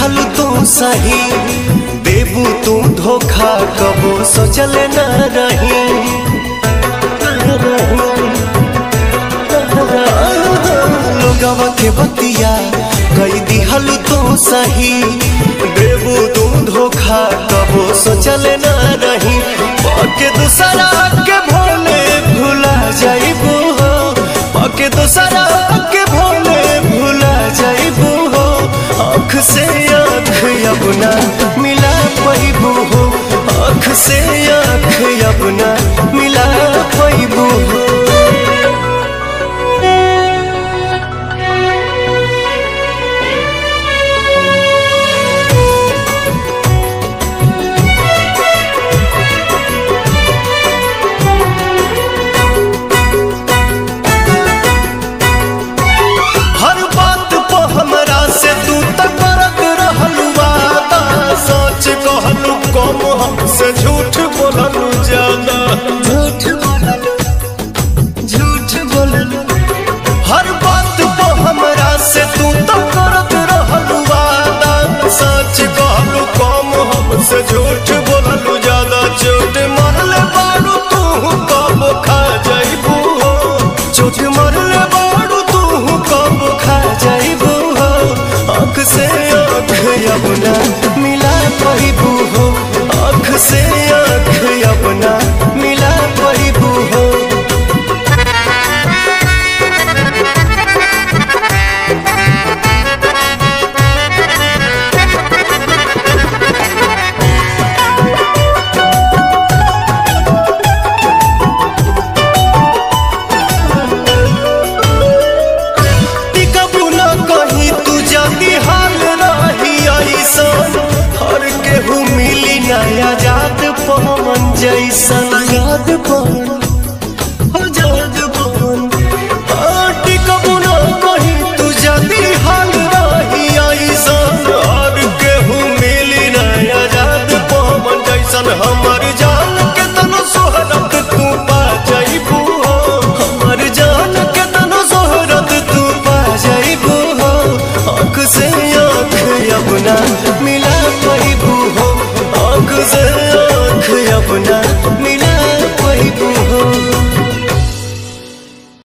दिहल तू सही देबू तू धोखा कबो सोचल न रही लोगवा के बतिया कई दिहल तू सही देबू तू धोखा कबो सोचल न रही पाके दूसरा के भोले भुला जाइबू हो पाके दूसरा के भोले भुला जाइबू हो आँख से आँख अपना मिला पैबू हो आँख से आँख अपना मिला पैबू हो हर बात पे हमरा से तू त करत रहलू वादा सच कहलू कम हमसे झूठ बोललू ज्यादा झूठ बोललू झूठ बोललू हर बात पे हमरा से तू त करत रहलू वादा सच कहलू कम हमसे झूठ बोललू ज्यादा चोट मरले बारू तू कब खा जाइबू हो चोट मरले बारू तू कब खा जाइबू हो आँख से आँख अपना मिला पाइबू हो आँख से आँख अपना मिला पाइबू हो टिकबू न कहीं तू जल्दी हाल रही ऐसन हर केहू मिली नया जात पवन जैसन याद पवन